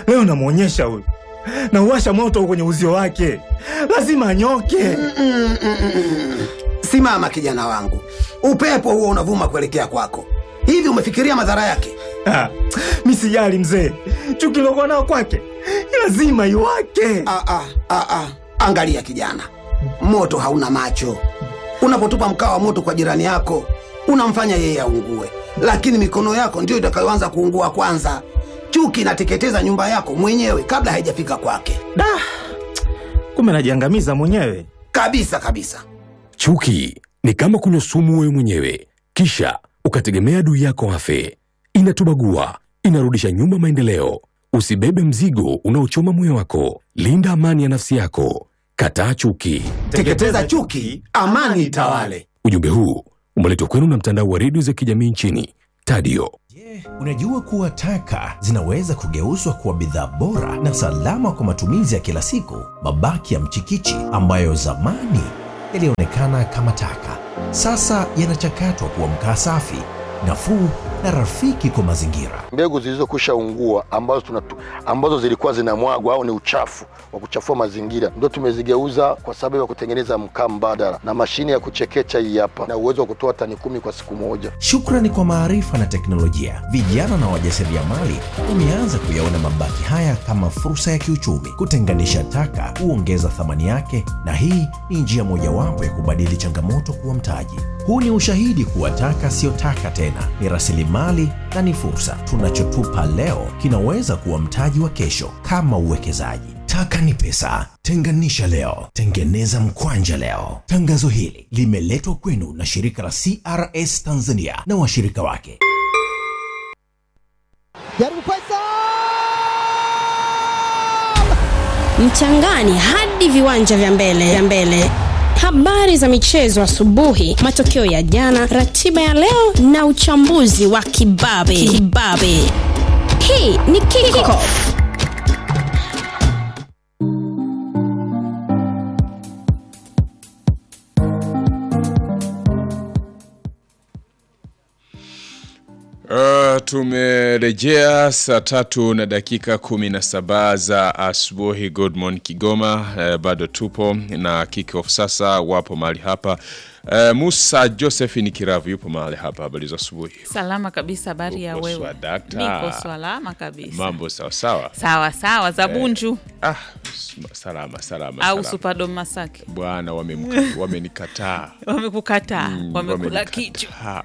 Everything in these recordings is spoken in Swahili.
Leo namwonyesha huyu, nauwasha moto kwenye uzio wake, lazima anyoke. Simama kijana wangu, upepo huo unavuma kuelekea kwako. Hivi umefikiria madhara yake? Ah, mi sijali mzee, chuki lokuwa nao kwake lazima iwake. Ah, ah, ah, ah. Angalia kijana, moto hauna macho. Unapotupa mkaa wa moto kwa jirani yako unamfanya yeye aungue, lakini mikono yako ndiyo itakayoanza kuungua kwanza. Chuki inateketeza nyumba yako mwenyewe kabla haijafika kwake, Da, kumbe najiangamiza mwenyewe. kabisa kabisa. Chuki ni kama kunywa sumu wewe mwenyewe, kisha ukategemea adui yako afe. Inatubagua, inarudisha nyuma maendeleo. Usibebe mzigo unaochoma moyo wako. Linda amani ya nafsi yako. Kataa chuki. Teketeza chuki, amani itawale. Ujumbe huu umeletwa kwenu na mtandao wa redio za kijamii nchini Tadio. Unajua kuwa taka zinaweza kugeuzwa kuwa bidhaa bora na salama kwa matumizi ya kila siku. Mabaki ya mchikichi ambayo zamani yalionekana kama taka, sasa yanachakatwa kuwa mkaa safi, nafuu na rafiki kwa mazingira. mbegu zilizokwisha ungua ambazo, tunatu, ambazo zilikuwa zinamwagwa au ni uchafu wa kuchafua mazingira ndio tumezigeuza kwa sababu ya kutengeneza mkaa mbadala na mashine ya kuchekecha hii hapa na uwezo wa kutoa tani kumi kwa siku moja. Shukrani kwa maarifa na teknolojia, vijana na wajasiriamali wameanza kuyaona mabaki haya kama fursa ya kiuchumi. Kutenganisha taka huongeza thamani yake, na hii ni njia mojawapo ya kubadili changamoto kuwa mtaji. Huu ni ushahidi kuwa taka siyo taka tena, ni rasilimali na ni fursa. Tunachotupa leo kinaweza kuwa mtaji wa kesho, kama uwekezaji. Taka ni pesa. Tenganisha leo, tengeneza mkwanja leo. Tangazo hili limeletwa kwenu na shirika la CRS Tanzania na washirika wake. jaribu pesa mchangani hadi viwanja vya mbele vya mbele habari za michezo asubuhi matokeo ya jana ratiba ya leo na uchambuzi wa kibabe kibabe hii ni kickoff Uh, tumerejea saa tatu na dakika kumi na saba za asubuhi. Good morning Kigoma. Uh, bado tupo na kickoff sasa, wapo mahali hapa. Uh, Musa Joseph ni Kiravu yupo mahali hapa. Habari za asubuhi, Salama kabisa, habari ya Uko wewe? swadakta. Niko salama kabisa. mambo sawa sawa? Sawa sawa, za Bunju Ah, salama salama, au salama. Superdome Masaki Bwana wamemka- wamenikataa, wamekukataa, Mm, wamekula wamenikataa. kichwa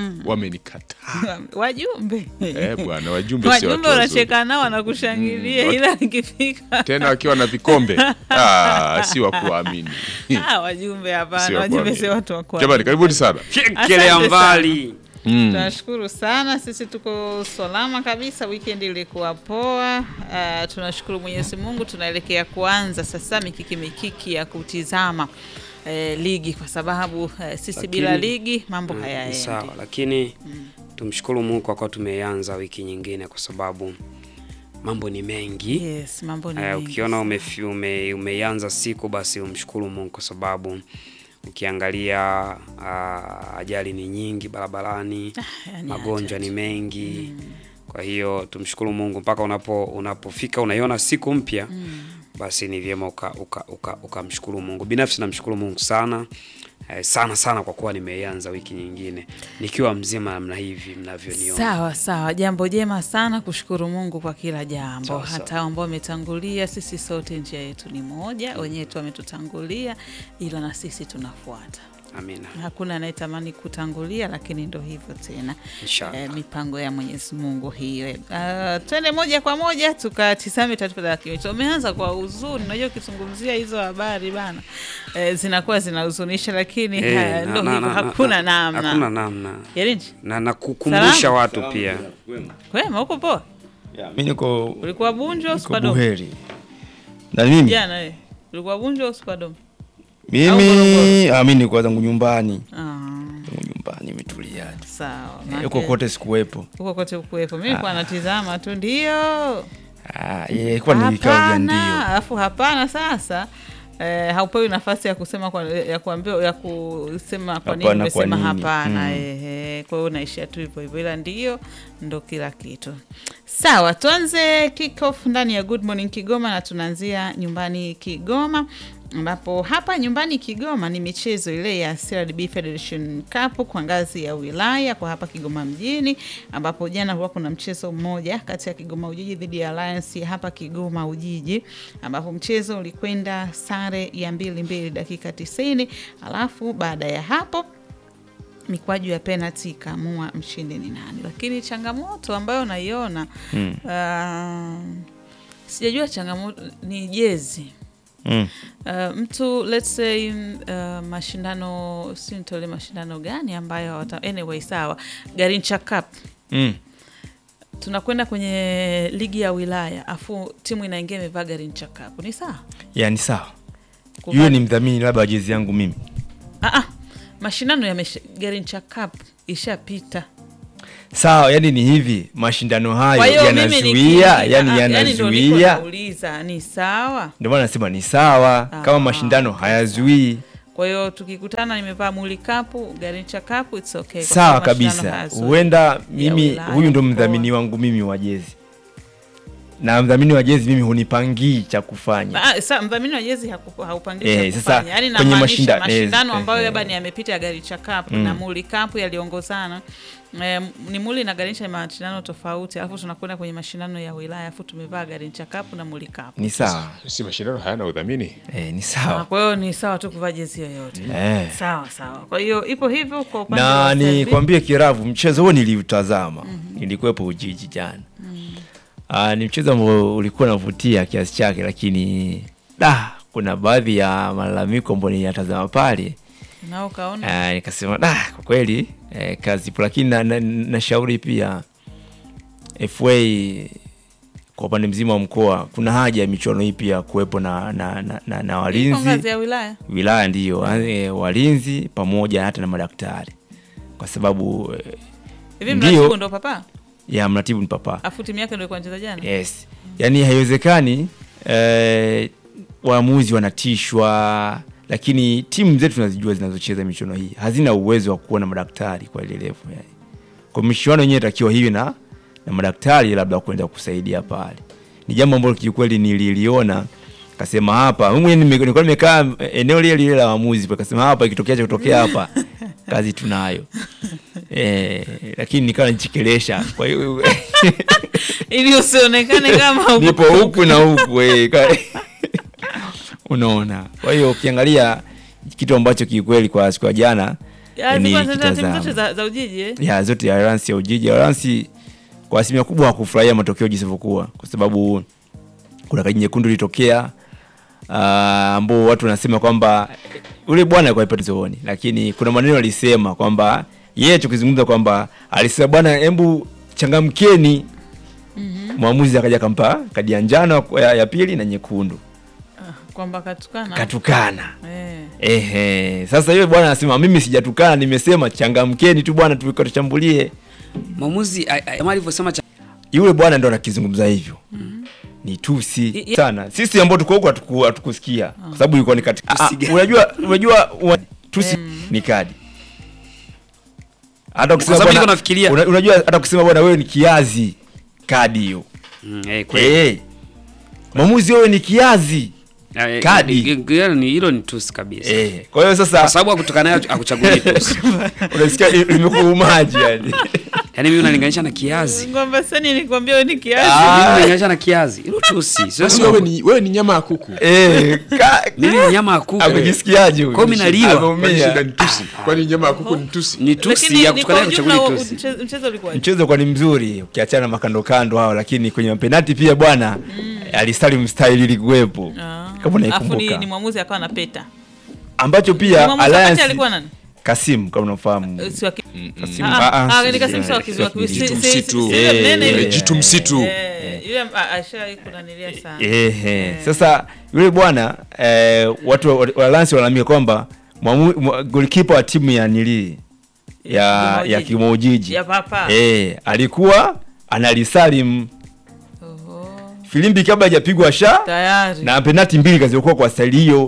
Wamenikataa wajumbe eh, bwana wajumbe sio wajumbe watu wazuri. unacheka nao wanakushangilia, Mm, ila ikifika tena wakiwa na vikombe ah, si wa kuamini. Ah, wajumbe hapana, Sio wajumbe kuamini. sio watu wa kuamini. Jamani, karibuni sana. Asante sana. mbali Mm. Tunashukuru sana, sisi tuko salama kabisa, weekend ilikuwa poa. Uh, tunashukuru Mwenyezi Mungu, tunaelekea kuanza sasa mikiki mikiki ya kutizama eh, ligi kwa sababu eh, sisi Lakini- bila ligi mambo Mm, hayaendi. sawa lakini tumshukuru mungu kwa kuwa tumeanza wiki nyingine kwa sababu mambo ni mengi Yes, mambo ni Eh, mengi ukiona umefi- ume, umeianza siku basi umshukuru mungu kwa sababu ukiangalia uh, ajali ni nyingi barabarani yani magonjwa ni mengi kwa hiyo tumshukuru mungu mpaka unapo unapofika unaiona siku mpya basi ni vyema ukamshukuru uka, uka, ukamshukuru mungu binafsi namshukuru mungu sana eh, sana sana kwa kuwa nimeianza wiki nyingine nikiwa mzima namna hivi mnavyoniona Sawa sawa, jambo jema sana, kushukuru Mungu kwa kila jambo, Sawa, sawa. hata ambao wametangulia. Sisi sote njia yetu ni moja, wenyewe tu wametutangulia, ila na sisi tunafuata. amina Hakuna anayetamani kutangulia, lakini ndo hivyo tena. Inshallah. Eh, mipango ya Mwenyezi Mungu hiyo. Uh, twende moja kwa moja tukatizame taarifa za kimichezo. Umeanza kwa huzuni, unajua ukizungumzia hizo habari bana eh, zinakuwa zinahuzunisha, lakini Eh, haya, na- ndo na- hivyo, na- na- hakuna na- namna. hakuna namna Yarinji, na nakukumbusha Salama? watu pia kwema, uko poa? Mi niko Ulikuwa Bunju au niko Superdome? buheri na mimi Jana eh. Ulikuwa Bunju au Superdome? Au mimi Morogoro? ah, mi nilikuwa zangu nyumbani Ah, zangu nyumbani imetulia sawa. Eh, Maana huko kote sikuwepo huko kote ukuwepo. Mimi nilikuwa natizama tu ndio. Ah, yeah, ilikuwa ni vikao vya Hapana, ndio alafu hapana sasa eh, haupewi nafasi ya kusema kwa, ya kuambiwa ya kusema kwa nini Hapana, umesema kwa nini? hapana Mm. ehe. Kwa hiyo unaishia tu hivyo hivyo, ila ndio ndo kila kitu. Sawa, tuanze kick off ndani ya Good Morning Kigoma na tunaanzia nyumbani Kigoma ambapo hapa nyumbani Kigoma ni michezo ile ya CRDB Federation Cup kwa ngazi ya wilaya kwa hapa Kigoma mjini, ambapo jana kulikuwa kuna mchezo mmoja kati ya Kigoma Ujiji dhidi ya Alliance ya hapa Kigoma Ujiji, ambapo mchezo ulikwenda sare ya mbili mbili dakika tisini, alafu baada ya hapo mikwaju ya penalty ikaamua mshindi ni nani, lakini changamoto ambayo naiona Mm. uh, sijajua changamoto ni jezi Mm. Uh, mtu let's say uh, mashindano si nitole mashindano gani ambayo hawata, anyway sawa Garincha Cup Mm. tunakwenda kwenye ligi ya wilaya afu timu inaingia imevaa Garincha Cup ni sawa Yani sawa, Kuvaa- yule ni mdhamini labda wa jezi yangu mimi. ah, ah, mashindano ya Garincha Cup ishapita Sawa, yani ni hivi, mashindano Kwa hayo hiyo mimi yanazuia, nikiingia- yani ah, yani ndo niko yanazuia. nauliza ni sawa Ndio maana nasema ni sawa, kama Ah, mashindano hayazuii. kwa hiyo tukikutana nimevaa muli kapu Garincha Cup it's okay kwa Sawa sababu mashindano kabisa, hayazuii. huenda mimi wilaya, huyu ndo mkoa. mdhamini wangu mimi wa jezi, na mdhamini wa jezi mimi hunipangii cha kufanya. Ah, sa mdhamini wa jezi haku- haupangii Eh, cha sasa kufanya. Yaani kwenye namaanisha mashinda- mashindano eh, ambayo eh, labda eh. ni yamepita ya Garincha Cup Mm. na Muli Cup yaliongozana eh, ni Muli na Garincha ni mashindano tofauti, alafu tunakwenda kwenye mashindano ya wilaya, alafu tumevaa Garincha Cup na Muli Cup. Ni sawa, si mashindano hayana udhamini eh, ni Ah, sawa Kwa hiyo ni sawa tu kuvaa jezi yoyote. eh. Sawa sawa. Kwa hiyo ipo hivyo kwa upande na wa ni Selby. kwambie Kiravu, mchezo huo niliutazama, nilikuwepo Ujiji jana. Ah, ni mchezo ambao ulikuwa unavutia kiasi chake, lakini da, kuna baadhi ya malalamiko ambayo niliyatazama pale nao kaona Ah, nikasema da, kwa kweli eh, kazi ipo, lakini na, na, nashauri pia FA kwa upande mzima wa mkoa kuna haja ya michuano hii pia kuwepo na, na, na, na, na Ipo walinzi ngazi ya wilaya. wilaya ndiyo e, walinzi pamoja hata na madaktari kwa sababu eh, Hivi Ndio. mratibu ndo papa? ya mratibu ni papa Afu timu yake ndo ilikuwa inacheza jana. yes yaani haiwezekani eh, waamuzi wanatishwa lakini timu zetu tunazijua zinazocheza michuano hii hazina uwezo wa kuwa na madaktari kwa ile level yani. kwa michuano yenyewe itakiwa hivi na, na madaktari labda kwenda kusaidia pale ni jambo ambalo kiukweli nililiona kasema hapa mimi mwenyewe nime- nilikuwa nimekaa eneo lile lile la waamuzi kasema hapa ikitokea cha kutokea hapa kazi tunayo eh, lakini nikawa najichekelesha kwa hiyo Ili usionekane kama uko- nipo huku na huku eh, ka- unaona kwa hiyo ukiangalia kitu ambacho kiukweli kwa siku ya jana Ya, eh, zilikuwa zinacheza timu nilikitazama. zote za, za Ujiji eh? ya zote ya Alliance ya Ujiji Alliance kwa asilimia kubwa hakufurahia matokeo jinsi ilivyokuwa kwa sababu kuna kadi nyekundu ilitokea ah, ambao watu wanasema kwamba yule bwana alikuwa ipo zooni, lakini kuna maneno alisema kwamba yeye tukizungumza kwamba alisema bwana, hebu changamkeni. Mwamuzi akaja akampa kadi ya njano ya, ya pili na nyekundu, kwamba katukana katukana. eh. Ehe, sasa yule bwana anasema mimi sijatukana, nimesema changamkeni tu bwana, tukatuchambulie. Mwamuzi a- a- kama alivyosema cha- Yule bwana ndo anakizungumza hivyo ni tusi I- i- sana. Sisi ambao tuko huko hatuku- hatukusikia kwa sababu ilikuwa ni katika. Ah, Tusi gani? unajua unajua wa- tusi ni kadi. Hata kusema sababu bwana- niko nafikiria- una- unajua hata kusema bwana wewe ni kiazi kadi hiyo. Mm, eh, kweli. Eh. Mwamuzi wewe ni kiazi. Ah, eh, kadi. eh, eh, ni- hilo ni tusi kabisa Eh. Kwa hiyo kwa sasa sababu akutukana nayo akuchaguli tusi unasikia imekuumaji yani. yaani mimi unalinganisha na kiazi ngombe sani nikwambia wewe ni kiasi Ah. mimi unalinganisha na kiazi hilo tusi Sio basi sema- wewe ni, wewe ni nyama ya kuku Eh, ka- mimi ni nyama ya kuku amejisikiaje huyu? Kwa hiyo mimi naliwa. kwani Ameumia. shida ni tusi kwani nyama ya kuku ni tusi ni tusi lakini ya ni kutukana kwa kuchaguli ujumla tusi mche- mchezo ulikuwa mchezo kwa ni mzuri ukiachana na makandokando hao lakini kwenye mapenati pia bwana alistari mstari ilikuwepo kama afu ni, unaikumbuka ni mwamuzi akawa na peta ambacho Ni pia mwamuzi wakati Alliance alikuwa nani Kasim kama unafahamu Eh, si wa ki- Kasim Ah, ah, ah, ah, ni si- Kasim si- si wa si- kizu- wa kizu- si- si- Jitu si- msitu. si- si- Eh, mnene eh, yule. jitu msitu Eh, yule ah, ashawai kunanilia sana Ehe. Sasa yule bwana eh, watu wa wa Alliance wanaambia kwamba mwamu- mwa- golikipa wa timu ya nili ya Kigoma ya Ujiji. Kigoma Ujiji ya papa eh, alikuwa analisalim Oho, filimbi kabla hajapigwa sha tayari na penati mbili kaziokuwa kwa staili hiyo.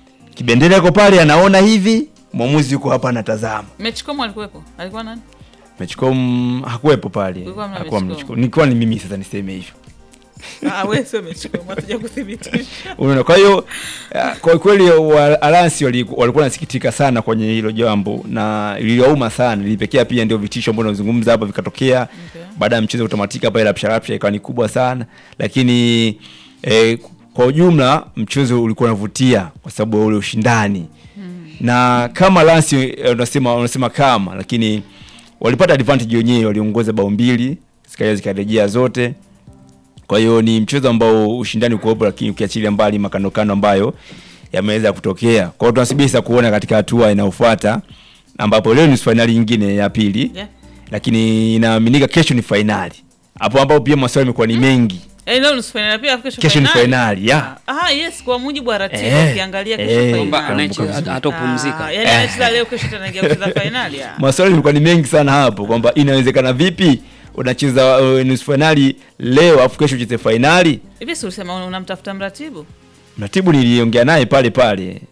Kibendera yuko pale anaona hivi, mwamuzi yuko hapa anatazama. mechi komo alikuwepo alikuwa nani Mechicom hakuwepo pale, Kulikuwa hamna hakuwa Mechicom. Mechicom. Nilikuwa ni mimi sasa niseme hivyo. Ah, wewe sio umechukua, hatuja kuthibitisha. Unaona, kwa hiyo ah, kwa kweli wa Alliance wali- walikuwa wanasikitika sana kwenye hilo jambo na liliwauma sana, lilipekea pia ndio vitisho ambavyo tunazungumza hapa vikatokea Okay. baada ya mchezo kutamatika pale, rapsha rapsha ikawa ni kubwa sana, lakini eh, kwa ujumla mchezo ulikuwa unavutia kwa sababu ya ule ushindani na kama Lance eh, unasema unasema kama, lakini walipata advantage wenyewe, waliongoza bao mbili zikaja zikarejea zote. Kwa hiyo ni mchezo ambao ushindani uko lakini ukiachilia mbali makandokando ambayo yameweza kutokea. Kwa hiyo tunasubiri sasa kuona katika hatua inayofuata ambapo leo ni fainali nyingine ya pili Yeah. lakini inaaminika kesho ni fainali hapo ambapo pia maswali yamekuwa ni mengi. Eh, leo nusu finali pia kesho Kesho ni finali. fainali ya Ah, yes, kwa mujibu wa ratiba Eh, ukiangalia kesho eh, finali. Kwamba anayecheza vizuri. hatopumzika. Ah, yaani anacheza leo kesho tena anaingia kucheza finali. ah. maswali yalikuwa ni mengi sana hapo kwamba inawezekana vipi unacheza uh, nusu fainali leo afu kesho ucheze fainali. Hivi si ulisema una- unamtafuta mratibu? Mratibu niliongea naye pale pale